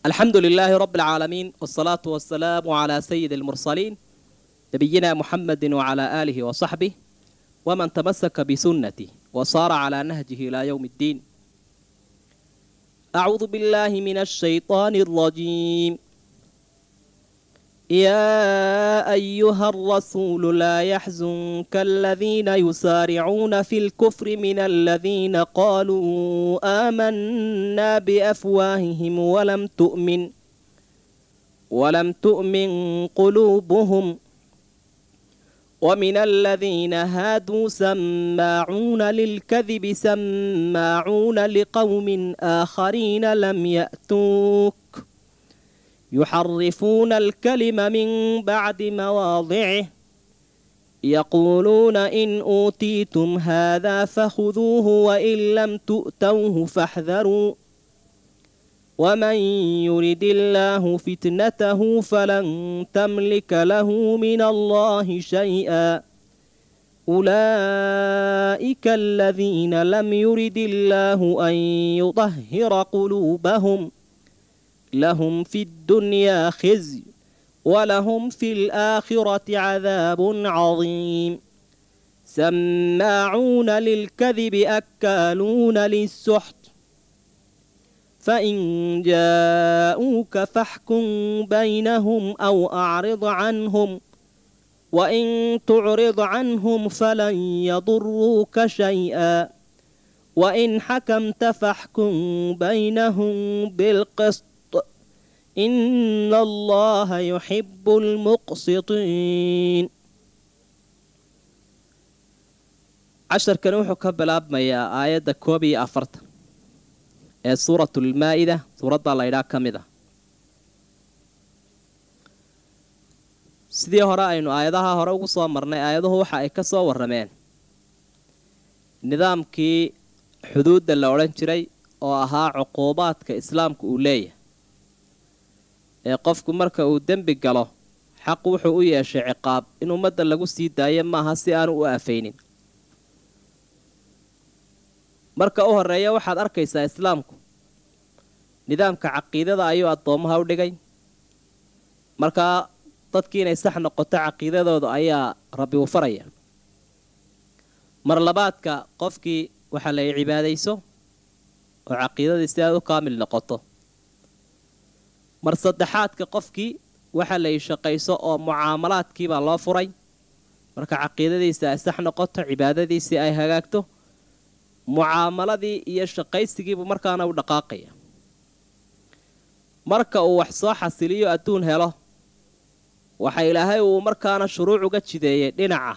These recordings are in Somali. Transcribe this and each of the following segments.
الحمد لله رب العالمين والصلاة والسلام على سيد المرسلين نبينا محمد وعلى آله وصحبه ومن تمسك بسنته وصار على نهجه إلى يوم الدين أعوذ بالله من الشيطان الرجيم يا أيها الرسول لا يحزنك الذين يسارعون في الكفر من الذين قالوا آمنا بأفواههم ولم تؤمن ولم تؤمن قلوبهم ومن الذين هادوا سماعون للكذب سماعون لقوم آخرين لم يأتوك يحرفون الكلم من بعد مواضعه يقولون إن أوتيتم هذا فخذوه وإن لم تؤتوه فاحذروا ومن يرد الله فتنته فلن تملك له من الله شيئا أولئك الذين لم يرد الله أن يطهر قلوبهم لهم في الدنيا خزي ولهم في الآخرة عذاب عظيم سماعون للكذب أكالون للسحت فإن جاءوك فاحكم بينهم أو أعرض عنهم وإن تعرض عنهم فلن يضروك شيئا وإن حكمت فاحكم بينهم بالقسط إن الله يحب المقسطين casharkan wuxuu ka bilaabmayaa aayadda koob iyo afartan ee suuratulmaa-ida suuradda laydhaa ka mid ah sidii hore aynu aayadaha hore ugu soo marnay aayaduhu waxa ay ka soo warrameen nidaamkii xuduudda la odhan jiray oo ahaa cuquubaadka islaamku uu leeyahay ee qofku marka uu dembi galo xaq wuxuu u yeeshay ciqaab in ummadda lagu sii daayo maaha si aanu u aafaynin marka u horreeya waxaad arkaysaa islaamku nidaamka caqiidada ayuu addoommaha u dhigay markaa dadkii inay sax noqoto caqiidadooda ayaa rabbi u faraya mar labaadka qofkii waxaa la cibaadayso oo caqiidadii si aad u kaamil noqoto mar saddexaadka qofkii waxaa la shaqayso oo mucaamalaadkiibaa loo furay marka caqiidadiisa ay sax noqoto cibaadadiisii ay hagaagto mucaamaladii iyo shaqaysigiibuu markaana u dhaqaaqaya marka uu wax soo xasiliyo adduun helo waxa ilaahay uu markaana shuruuc uga jideeyey dhinaca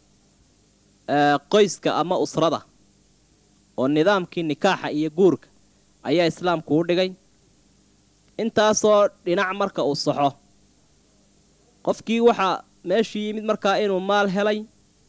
qoyska ama usrada oo nidaamkii nikaaxa iyo guurka ayaa islaamku u dhigay intaasoo dhinac marka uu saxo qofkii waxaa meeshii yimid markaa inuu maal helay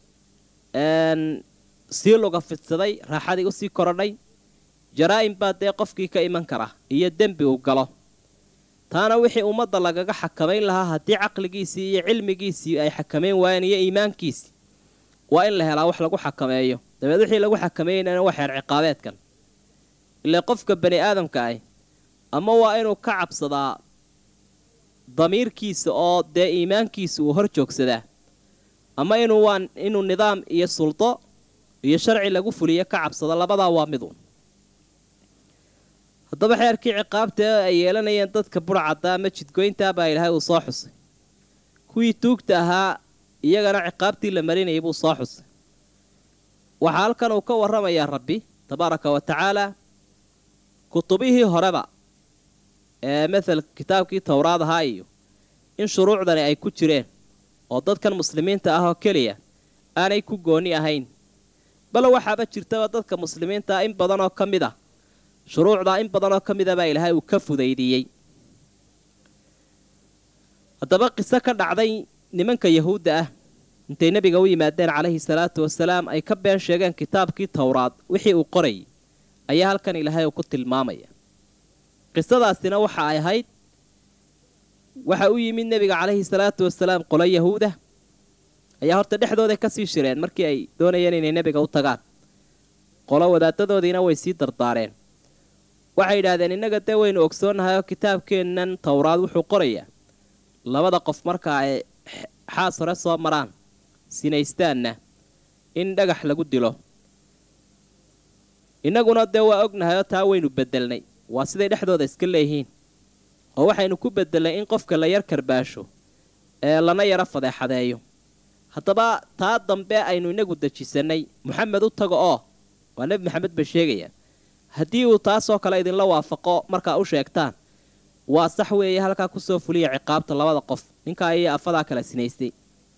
sii luga fidsaday raaxadii usii korodhay jaraa-im baa dee qofkii ka iman kara iyo dembi uu galo taana wixii ummadda lagaga xakamayn lahaa haddii caqligiisii iyo cilmigiisii ay xakamayn waayeen iyo iimaankiisii waa in la helaa wax lagu xakameeyo dabeed wixii lagu xakameeynana waa xeer ciqaabeedkan ilaa qofka bani aadamka ah ama waa inuu ka cabsadaa damiirkiisa oo dee iimaankiisa uu hor joogsadaa ama inuu waa inuu nidaam iyo suldo iyo sharci lagu fuliyo ka cabsado labadaa waa midu haddaba xeerkii ciqaabta ay yeelanayeen dadka burcadda ama jidgoyntaa baa ilaahay uu soo xusay kuwii tuugta ahaa iyagana ciqaabtii la marinayay buu soo xusay waxaa halkan uu ka warramayaa rabbi tabaaraka wa tacaalaa kutubihii horeba ee mathal kitaabkii towraad ahaa iyo in shuruucdani ay ku jireen oo dadkan muslimiinta ah oo keliya aanay ku gooni ahayn bale waxaaba jirtaba dadka muslimiintaa in badan oo ka mid ah shuruucdaa in badan oo ka mida baa ilaahay uu ka fudaydiyey haddaba qiso ka dhacday nimanka yahuudda ah intay nebiga u yimaadeen calayhi salaatu wasalaam ay ka been sheegeen kitaabkii towraad wixii uu qorayay ayaa halkan ilaahay uu ku tilmaamaya qisadaasina waxa ay ahayd waxa u yimid nebiga calayhi salaatu wasalaam qolo yahuudah ayaa horta dhexdooday kasii shireen markii ay doonayeen inay nebiga u tagaan qolo wadaadadoodiina way sii dardaareen waxay yidhaahdeen innaga dee waynu ogsoonnahay oo kitaabkeennan towraad wuxuu qorayaa labada qof marka ay xaas hore soo maraan sinaystaanna in dhagax lagu dilo innaguna dee waa ognahayoo taa waynu beddelnay waa siday dhexdooda iska leeyihiin oo waxaynu ku beddelnay in qofka la yar karbaasho ee lana yaro fadeexadeeyo haddaba taa dambe aynu inagu dejisannay moxamed u tago oo waa nebi maxamed bay sheegayaan haddii uu taasoo kale idinla waafaqo markaa u sheegtaan waa sax weeye halkaa kusoo fuliya ciqaabta labada qof ninkaa iyo afadaa kala sinaystay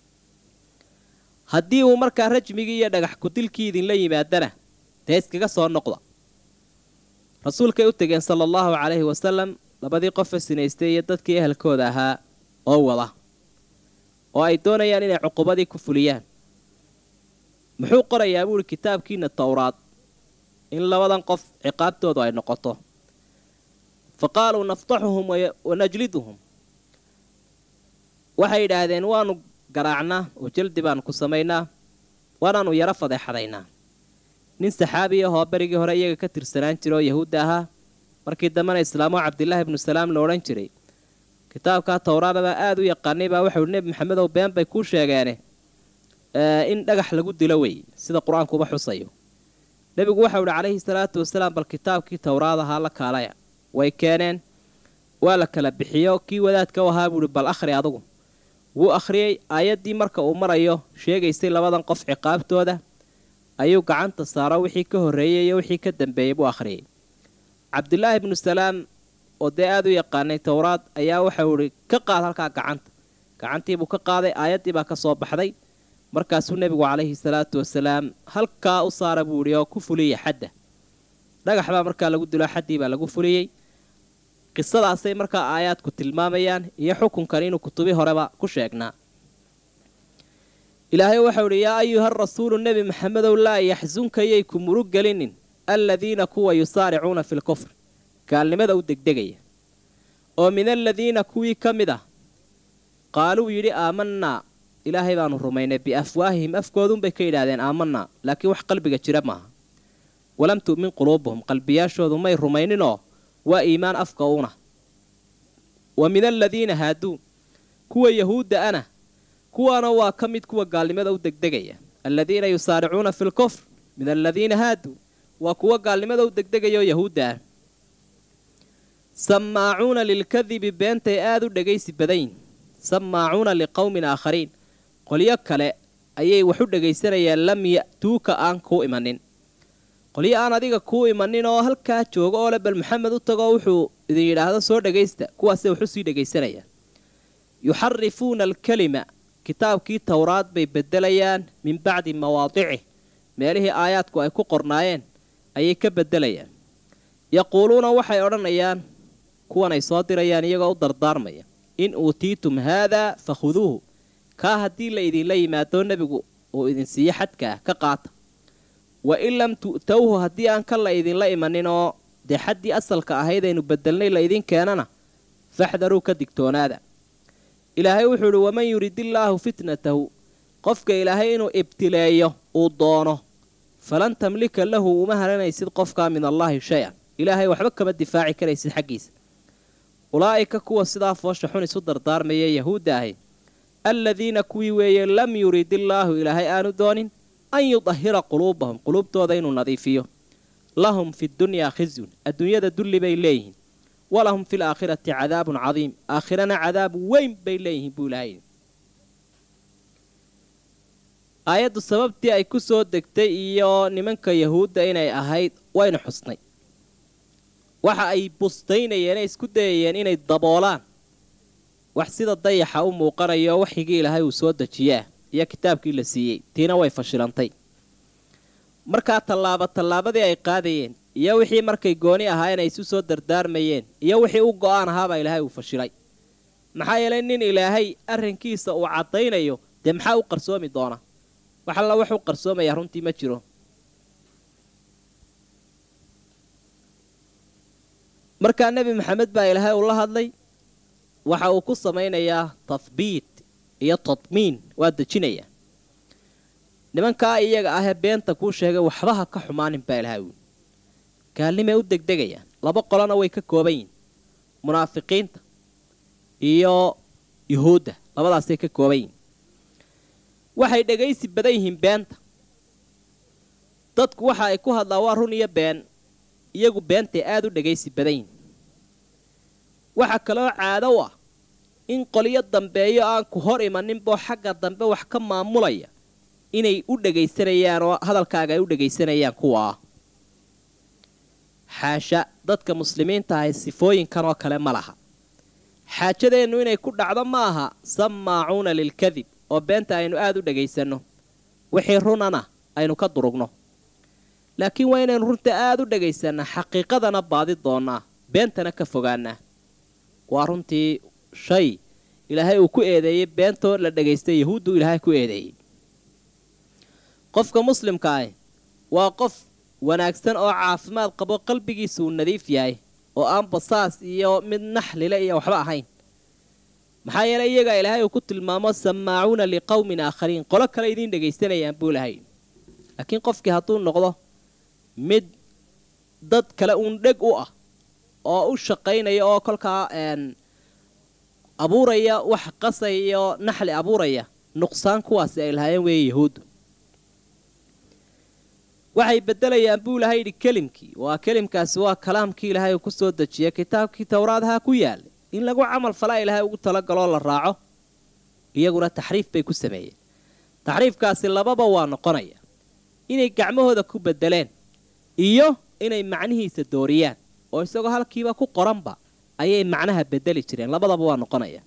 haddii uu markaa rajmigii iyo dhagax kudilkii idinla yimaadana dee iskaga soo noqda rasuulkay u tegeen sala allahu calayhi wasalam labadii qofe sinaystay iyo dadkii ehelkooda ahaa oo wada oo ay doonayaan inay cuqubadii ku fuliyaan muxuu qorayaa buuhi kitaabkiina towraad in labadan qof ciqaabtoodu ay noqoto fa qaaluu naftaxuhum wa najliduhum waxay yidhaahdeen waanu garaacnaa oo jaldi baanu ku samaynaa waanaanu yaro fadeexadaynaa nin saxaabi ahoo berigii hore iyaga ka tirsanaan jira oo yahuudda ahaa markii dambena islaamo cabdilaahi ibnu salaam la odhan jiray kitaabkaa towraadabaa aada u yaqaanay baa waxau nebi maxamedow been bay kuu sheegeene in dhagax lagu dilo wey sida qur-aankuuba xusayo nebigu waxau ihi calayhi salaatu wasalaam bal kitaabkii towraad ahaa la kaalaya way keeneen waa la kala bixiyo kii wadaadka u ahaa buuhi bal akhri adugu wuu akhriyey aayaddii marka uu marayo sheegaysay labadan qof ciqaabtooda ayuu gacanta saaro wixii ka horreeyey iyo wixii ka dambeeyey buu akhriyey cabdilaahi ibnu salaam oo dee aada u yaqaanay towraad ayaa waxau ihi ka qaad halkaa gacanta gacantiibuu ka qaaday aayaddii baa ka soo baxday markaasuu nebigu calayhi salaatu wasalaam halkaa u saara buu idhi oo ku fuliya xadda dhagax baa markaa lagu dilo xaddii baa lagu fuliyey qisadaasay markaa aayaadku tilmaamayaan iyo xukunkan inuu kutubi horeba ku sheegnaa ilaahay waxau idhi yaa ayuha rasuulu nebi maxamedow laa yaxsunka yay ku murug gelinin aladiina kuwa yusaaricuuna fi lkufr gaalnimada u degdegaya oo min aladiina kuwii ka mid ah qaaluu yidhi aamanaa ilaahay baanu rumaynay biafwaahihim afkoodunbay ka yidhaahdeen aamanaa laakiin wax qalbiga jira maaha walam tu'min quluubuhum qalbiyaashoodu may rumayninoo waa iimaan afka una wa min aladiina haaduu kuwa yahuudda ana kuwaana waa ka mid kuwa gaalnimada u degdegaya aladiina yusaaricuuna fi lkufr min aladiina haaduu waa kuwa gaalnimada u degdegayaoo yahuudda ah sammaacuuna lilkadibi beentay aada u dhegaysi badayin sammaacuuna liqowmin aakhariin qolyo kale ayay wax u dhegaysanayaan lam ya'tuuka aan kuu imanin qolyo aan adiga kuu imanin oo halkaa jooga oo le bal maxamed u tagoo wuxuu idin yidhaahdo soo dhagaysta kuwaasay wax u sii dhegaysanayaan yuxarifuuna alkelima kitaabkii towraad bay beddelayaan min bacdi mawaadicih meelihii aayaadku ay ku qornaayeen ayay ka beddelayaan yaquuluuna waxay odhanayaan kuwan ay soo dirayaan iyagoo u dardaarmaya in uutiitum haadaa fakhuduuhu kaa haddii la idinla yimaado nebigu uu idin siiyo xadka ah ka qaata wa in lam tu'towhu haddii aan ka la idinla imanin oo dee xaddii asalka ahayd aynu bedelnay la idin keenana faxdaruu ka digtoonaada ilaahay wuxuu idhi waman yuridillaahu fitnatahu qofka ilaahay inuu ibtileeyo uu doono falan tamlika lahu uma haranaysid qofkaa min allaahi shay-an ilaahay waxba kama difaaci karaysid xaggiisa ulaa'ika kuwa sidaa foosha xun isu dardaarmaya yahuudda ahi aladiina kuwii weeye lam yurid illaahu ilaahay aanu doonin an yudahira quluubahum quluubtooda inuu nadiifiyo lahum fi dunyaa khizyun adduunyada dulli bay leeyihiin walahum fi laakhirati cadaabun cadiim aakhirana cadaab weyn bay leeyihiin buu ilaahay aayaddu sababtii ay ku soo degtay iyo nimanka yahuudda inay ahayd waynu xusnay waxa ay bustaynayeen ee isku dayayeen inay daboolaan wax sida dayaxa u muuqanayo waxyigii ilaahay uu soo dejiyaa iyo kitaabkii la siiyey tiina way fashilantay markaa tallaaba tallaabadii ay qaadayeen iyo wixii markay gooni ahaayeen ay isu soo dardaarmayeen iyo wixii u go-aan ahaabaa ilaahay uu fashilay maxaa yeelay nin ilaahay arrinkiisa uu caddaynayo dee maxaa u qarsoomi doona wax alla wax u qarsoomayaa runtii ma jiro markaa nebi maxamed baa ilaahay uu la hadlay waxa uu ku samaynayaa tahbiit iyo tadmiin waa dejinayaa nimankaa iyaga ahee beenta kuu sheegay waxbaha ka xumaanin baa ilahay ui gaalnimay u degdegayaan laba qolona way ka kooban yihin munaafiqiinta iyo yuhuudda labadaasay ka kooban yihin waxay dhegaysi badan yihiin beenta dadku waxa ay ku hadlaan waa run iyo been iyagu beentay aada u dhegaysi badan yihin waxaa kaloo caado u ah in qolyo dambeeyo aan ku hor imaninboo xagga dambe wax ka maamulaya inay u dhegaysanayaan oo hadalkaaga ay u dhegaysanayaan kuwa ah xaasha dadka muslimiinta ahay sifooyinkan oo kale ma laha xaajadeennu inay ku dhacdo ma aha sammaacuuna lilkadib oo beenta aynu aada u dhegaysanno wixii runana aynu ka durugno laakiin waa inaynu runta aada u dhagaysannaa xaqiiqadana baadi doonnaa beentana ka fogaanaa waa runtii shay ilaahay uu ku eedeeyey beentoo la dhagaystay yahuuddu ilaahay ku eedeeyey qofka muslimka ah waa qof wanaagsan oo caafimaad qabo qalbigiisa uu nadiif yahay oo aan basaas iyo mid naxlile iyo waxba ahayn maxaa yeelay iyagaa ilaahay uu ku tilmaamo sammaacuuna liqowmin aakhariin qolo kale idiin dhegaysanayaan buu lahay laakiin qofkii hadduu noqdo mid dad kale uun dheg u ah oo u shaqaynaya oo kolkaa abuuraya wax qasay iyo naxli abuuraya nuqsaan kuwaasi ay lahaayeen weeye yahuuddu waxay beddelayaan buu ilahay yidhi kelimkii waa kelimkaasi waa kalaamkii ilaahay uu ku soo dejiyay kitaabkii towraadaha ku yaalay in lagu camal falaa ilaahay ugu talagaloo la raaco iyaguna taxriif bay ku sameeyeen taxriifkaasi lababa waa noqonaya inay gacmahooda ku beddeleen iyo inay macnihiisa dooriyaan oo isagoo halkiiba ku qoranba ayay macnaha bedeli jireen labadaba waa noqonaya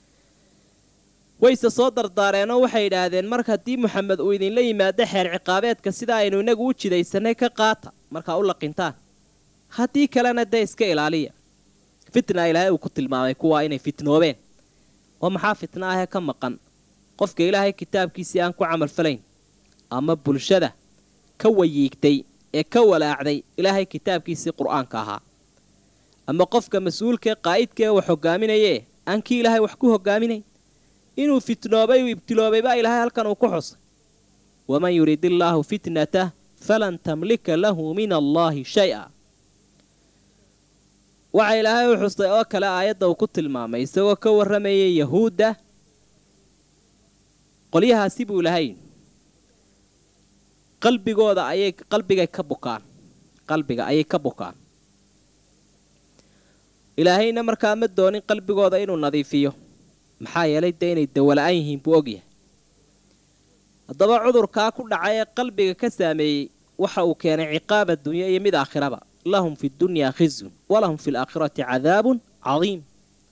wayse soo dardaareenoo waxay idhaahdeen mar haddii moxamed uu idinla yimaado xeer ciqaabeedka sida aynu inagu u jidaysanay ka qaata markaa u laqintaan haddii kalena dee iska ilaaliya fitna ilaahay uu ku tilmaamay kuwaa inay fitnoobeen oo maxaa fitna ahee ka maqan qofka ilaahay kitaabkiisii aan ku camalfalayn ama bulshada ka wayiigtay ee ka walaacday ilaahay kitaabkiisii qur-aanka ahaa ama qofka mas-uulkaee qaa'idkaee wax hogaaminayee aan kii ilaahay wax ku hogaaminayn inuu fitnoobay uu ibtiloobay baa ilaahay halkan uu ku xusay waman yurid illaahu fitnatah falan tamlika lahu min allaahi shay-a waxa ilaahay u xusay oo kale aayadda uu ku tilmaamay isagoo ka warramayay yahuudda qolyahaasi buu ilahay qalbigooda ayay qalbigay ka bukaan qalbiga ayay ka bukaan ilaahayna markaa ma doonin qalbigooda inuu nadiifiyo maxaa yeelay dee inay dawala-an yihiin buu ogyahay haddaba cudurkaa ku dhacay ee qalbiga ka saameeyey waxa uu keenay ciqaab addunya iyo mid aakhiraba lahum fi dunyaa khizyun walahum fi laakhirati cadaabun cadiim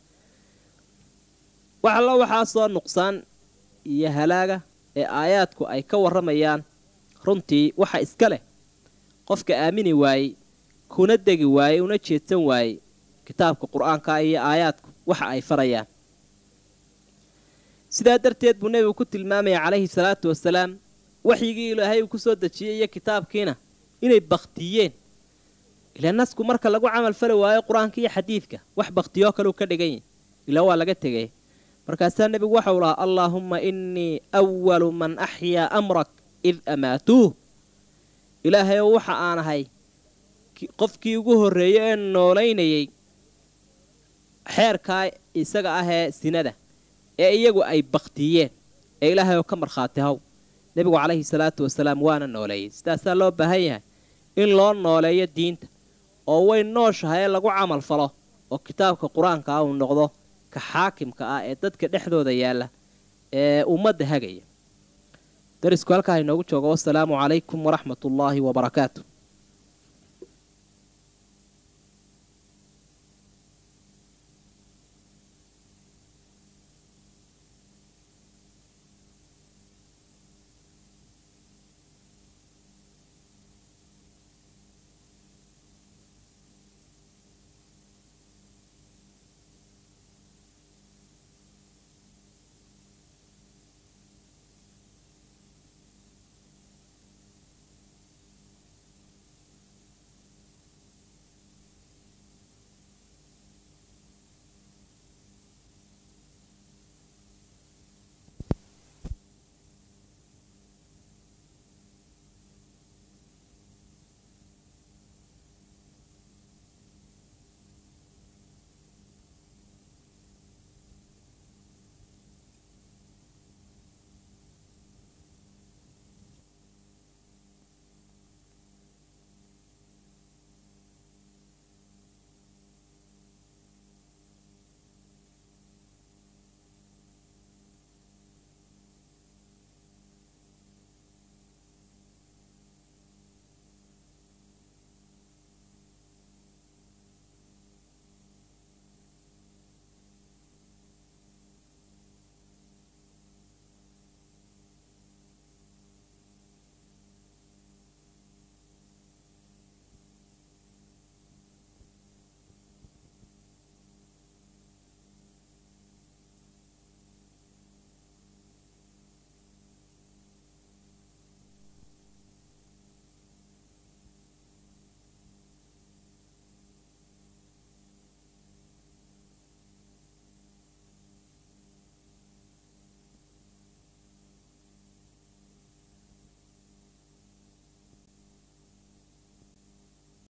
wax alla waxaasoo nuqsaan iyo halaaga ee aayaadku ay ka warramayaan runtii waxa iska leh qofka aamini waayey kuna degi waayey una jeedsan waayey kitaabka qur-aanka iyo aayaadku waxa ay farayaan sidaa darteed buu nebigu ku tilmaamaya calayhi salaatu wasalaam waxyigii ilaahay uu ku soo dejiyey iyo kitaabkiina inay baktiyeen ilaa nasku marka lagu camal fali waayo qur-aanka iyo xadiidka wax baktiyoo kaleu ka dhigan yahy ilaa waa laga tegay markaasaa nebigu waxau lahaa allaahumma innii awalu man axyaa amrak id amaatuuh ilaahay ow waxa aan ahay qofkii ugu horreeyey ee noolaynayay xeerkaa isaga ah ee sinada ee iyagu ay baktiyeen ee ilaahay oo ka markhaati haw nebigu calayhi salaatu wasalaam waana nooleeyey sidaasaa loo baahan yahay in loo nooleeyo diinta oo way nooshahay ee lagu camal falo oo kitaabka qur-aanka ah uu noqdo ka xaakimka ah ee dadka dhexdooda yaalla ee ummadda hagaya darisku halkaa inoogu joogo wasalaamu calaykum waraxmat ullaahi wabarakaatu